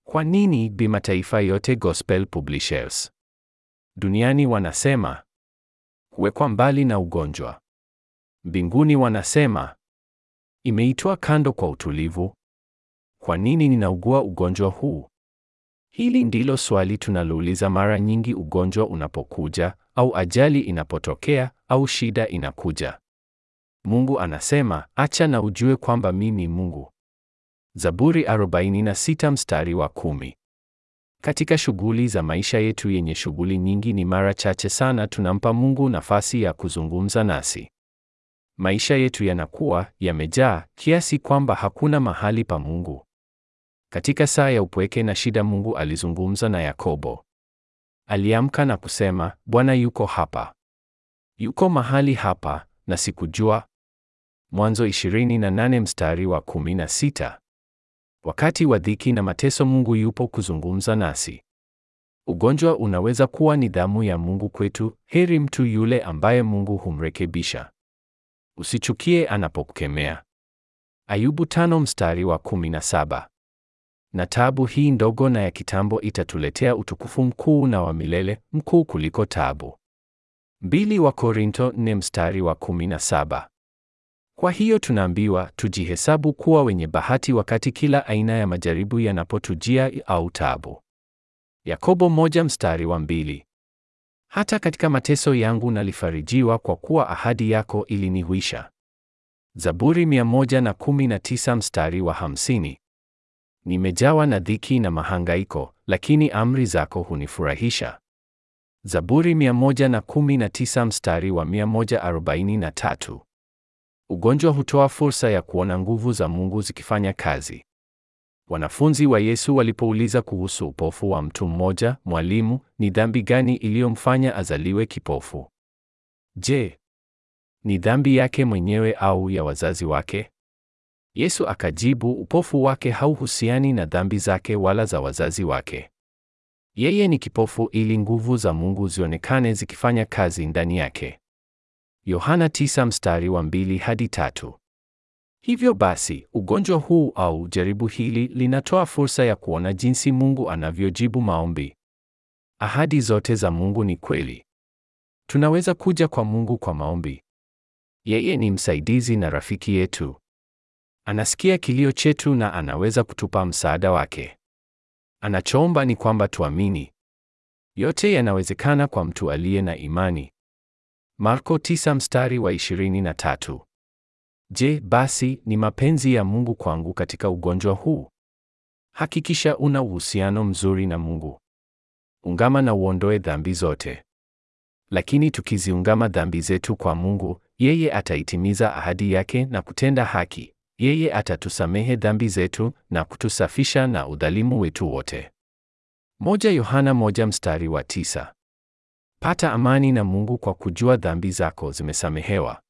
Kwa nini Bi Mataifa yote Gospel Publishers duniani wanasema kuwekwa mbali na ugonjwa? Mbinguni wanasema imeitwa kando kwa utulivu. Kwa nini ninaugua ugonjwa huu? Hili ndilo swali tunalouliza mara nyingi ugonjwa unapokuja au ajali inapotokea au shida inakuja. Mungu anasema, acha na ujue kwamba mimi Mungu. Zaburi 46 mstari wa kumi. Katika shughuli za maisha yetu yenye shughuli nyingi, ni mara chache sana tunampa Mungu nafasi ya kuzungumza nasi. Maisha yetu yanakuwa yamejaa kiasi kwamba hakuna mahali pa Mungu. Katika saa ya upweke na shida, Mungu alizungumza na Yakobo. Aliamka na kusema, Bwana yuko hapa, yuko mahali hapa na sikujua. Mwanzo 28 mstari wa 16. Wakati wa dhiki na mateso, Mungu yupo kuzungumza nasi. Ugonjwa unaweza kuwa ni damu ya Mungu kwetu. Heri mtu yule ambaye Mungu humrekebisha. Usichukie anapokukemea. Ayubu tano mstari wa 17. Na taabu hii ndogo na ya kitambo itatuletea utukufu mkuu na wa milele, mkuu kuliko taabu. Mbili wa Korinto nne mstari wa 17. Kwa hiyo tunaambiwa tujihesabu kuwa wenye bahati wakati kila aina ya majaribu yanapotujia au taabu. Yakobo moja mstari wa mbili. Hata katika mateso yangu nalifarijiwa kwa kuwa ahadi yako ilinihuisha. Zaburi 119 mstari wa 50. Nimejawa na dhiki na mahangaiko, lakini amri zako hunifurahisha. Zaburi 119 mstari wa 143. Ugonjwa hutoa fursa ya kuona nguvu za Mungu zikifanya kazi. Wanafunzi wa Yesu walipouliza kuhusu upofu wa mtu mmoja, Mwalimu, ni dhambi gani iliyomfanya azaliwe kipofu? Je, ni dhambi yake mwenyewe au ya wazazi wake? Yesu akajibu, upofu wake hauhusiani na dhambi zake wala za wazazi wake. Yeye ni kipofu ili nguvu za Mungu zionekane zikifanya kazi ndani yake. Yohana 9 mstari wa 2 hadi 3. Hivyo basi, ugonjwa huu au jaribu hili linatoa fursa ya kuona jinsi Mungu anavyojibu maombi. Ahadi zote za Mungu ni kweli. Tunaweza kuja kwa Mungu kwa maombi. Yeye ni msaidizi na rafiki yetu. Anasikia kilio chetu na anaweza kutupa msaada wake. Anachoomba ni kwamba tuamini. Yote yanawezekana kwa mtu aliye na imani. Marko 9 mstari wa 23. Je, basi ni mapenzi ya Mungu kwangu katika ugonjwa huu? Hakikisha una uhusiano mzuri na Mungu. Ungama na uondoe dhambi zote. Lakini tukiziungama dhambi zetu kwa Mungu, yeye ataitimiza ahadi yake na kutenda haki. Yeye atatusamehe dhambi zetu na kutusafisha na udhalimu wetu wote. Moja Yohana moja mstari wa tisa. Pata amani na Mungu kwa kujua dhambi zako zimesamehewa.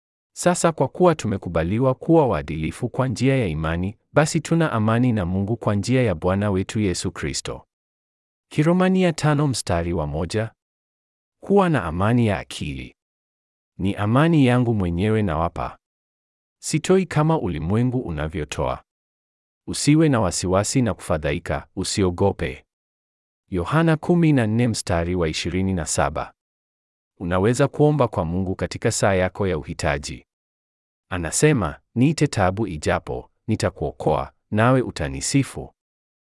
Sasa kwa kuwa tumekubaliwa kuwa waadilifu kwa njia ya imani, basi tuna amani na Mungu kwa njia ya Bwana wetu Yesu Kristo. Kiromania tano mstari wa moja. Kuwa na amani ya akili. Ni amani yangu mwenyewe nawapa. Sitoi kama ulimwengu unavyotoa. Usiwe na wasiwasi na kufadhaika, usiogope. Yohana 14 mstari wa 27. Unaweza kuomba kwa Mungu katika saa yako ya uhitaji. Anasema, niite taabu ijapo, nitakuokoa, nawe utanisifu.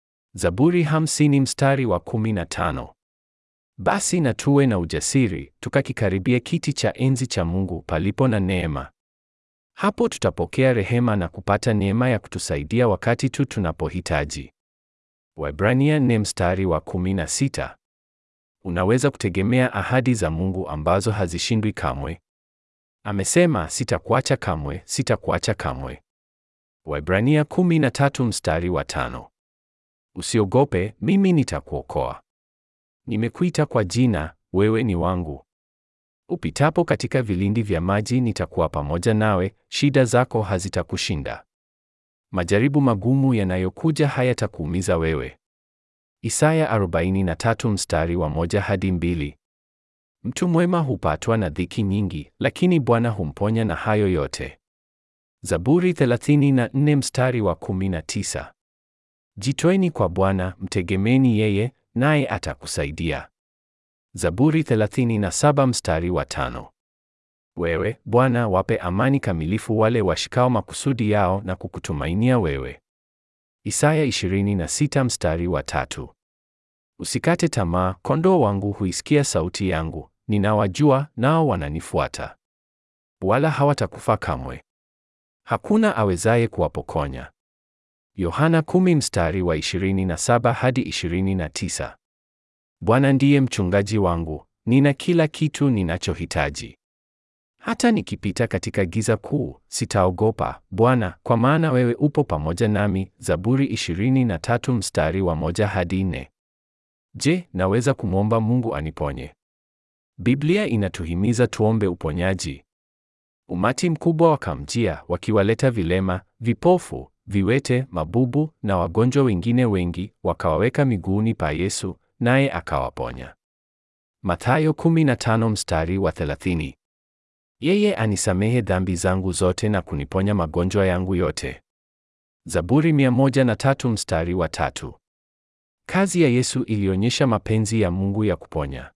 Zaburi 50 mstari wa 15. Basi na tuwe na ujasiri, tukakikaribia kiti cha enzi cha Mungu palipo na neema. Hapo tutapokea rehema na kupata neema ya kutusaidia wakati tu tunapohitaji. Waebrania 4 mstari wa 16. Unaweza kutegemea ahadi za Mungu ambazo hazishindwi kamwe. Amesema, sitakuacha kamwe, sitakuacha kamwe. Waebrania 13 mstari wa tano. Usiogope, mimi nitakuokoa. Nimekuita kwa jina, wewe ni wangu. Upitapo katika vilindi vya maji nitakuwa pamoja nawe, shida zako hazitakushinda. Majaribu magumu yanayokuja hayatakuumiza wewe. Isaya 43 mstari wa moja hadi mbili. Mtu mwema hupatwa na dhiki nyingi, lakini Bwana humponya na hayo yote. Zaburi 34 mstari wa 19. Jitoeni kwa Bwana, mtegemeni yeye, naye atakusaidia. Zaburi 37 mstari wa tano. Wewe, Bwana, wape amani kamilifu wale washikao makusudi yao na kukutumainia wewe. Isaya 26 mstari wa tatu. Usikate tamaa, kondoo wangu huisikia sauti yangu, ninawajua nao wananifuata. Wala hawatakufa kamwe. Hakuna awezaye kuwapokonya. Yohana 10 mstari wa 27 hadi 29. Bwana ndiye mchungaji wangu, nina kila kitu ninachohitaji. Hata nikipita katika giza kuu, sitaogopa, Bwana, kwa maana wewe upo pamoja nami. Zaburi 23 mstari wa moja hadi nne. Je, naweza kumwomba Mungu aniponye? Biblia inatuhimiza tuombe uponyaji. Umati mkubwa wakamjia, wakiwaleta vilema, vipofu, viwete, mabubu na wagonjwa wengine wengi, wakawaweka miguuni pa Yesu, naye akawaponya. Mathayo 15 mstari wa 30. Yeye anisamehe dhambi zangu zote na kuniponya magonjwa yangu yote. Zaburi 103 mstari wa tatu. Kazi ya Yesu ilionyesha mapenzi ya Mungu ya kuponya.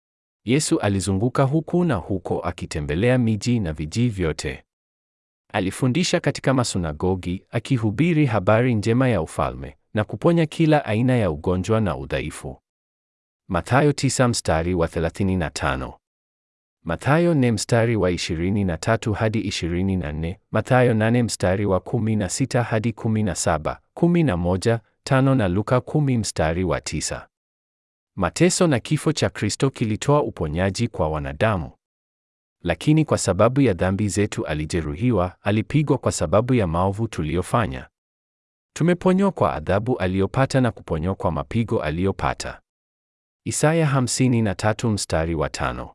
Yesu alizunguka huku na huko akitembelea miji na vijiji vyote. Alifundisha katika masunagogi, akihubiri habari njema ya ufalme na kuponya kila aina ya ugonjwa na udhaifu. Mathayo 9 mstari wa 35. Mathayo 4 mstari wa 23 hadi 24, Mathayo 8 mstari wa 16 hadi 17, 11, 5 na Luka 10 mstari wa 9. Mateso na kifo cha Kristo kilitoa uponyaji kwa wanadamu. Lakini kwa sababu ya dhambi zetu alijeruhiwa, alipigwa kwa sababu ya maovu tuliyofanya. Tumeponywa kwa adhabu aliyopata na kuponywa kwa mapigo aliyopata. Isaya 53 mstari wa tano.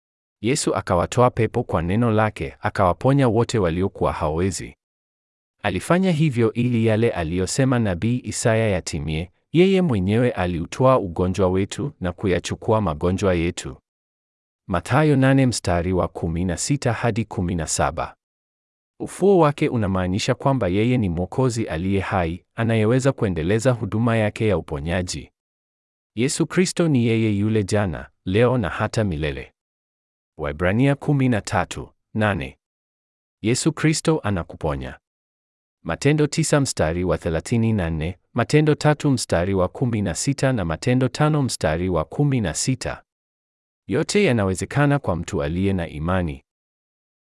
Yesu akawatoa pepo kwa neno lake, akawaponya wote waliokuwa hawezi. Alifanya hivyo ili yale aliyosema nabii Isaya yatimie, yeye mwenyewe aliutwaa ugonjwa wetu na kuyachukua magonjwa yetu. Mathayo 8 mstari wa 16 hadi 17. Ufuo wake unamaanisha kwamba yeye ni Mwokozi aliye hai, anayeweza kuendeleza huduma yake ya uponyaji. Yesu Kristo ni yeye yule jana, leo na hata milele. Waebrania 13:8. Yesu Kristo anakuponya. Matendo 9 mstari wa 34, Matendo 3 mstari wa 16 na Matendo 5 mstari wa 16. Yote yanawezekana kwa mtu aliye na imani.